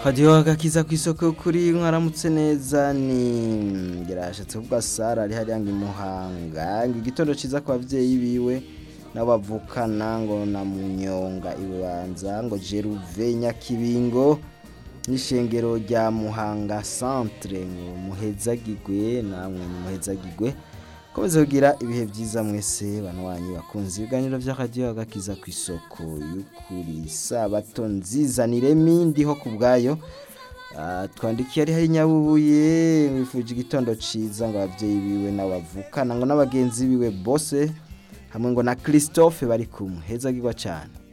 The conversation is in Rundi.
hadiho agakiza ku isoko kuri mwaramutse neza ni yarashatse kuvuga sara ari hariya ngo imuhanga ngo igitondo ciza ku bavyeyi biwe n'abavukana ngo na munyonga ibanza ngo jeruve nyakibingo n'ishengero rya muhanga centre ngo muhezagirwe namwe muhezagirwe komeza kugira ibihe byiza mwese banwanyi bakunze ibiganiro vy'akadiyo agakiza ku isoko y'ukuri sabato nziza ni remi ndiho ku bwayo Ah, twandikiye ari hari nyabubuye wifuje igitondo ciza ngo abavyeyi biwe n'abavukana ngo n'abagenzi biwe bose hamwe ngo na Christophe bari kumwe hezagirwa cyane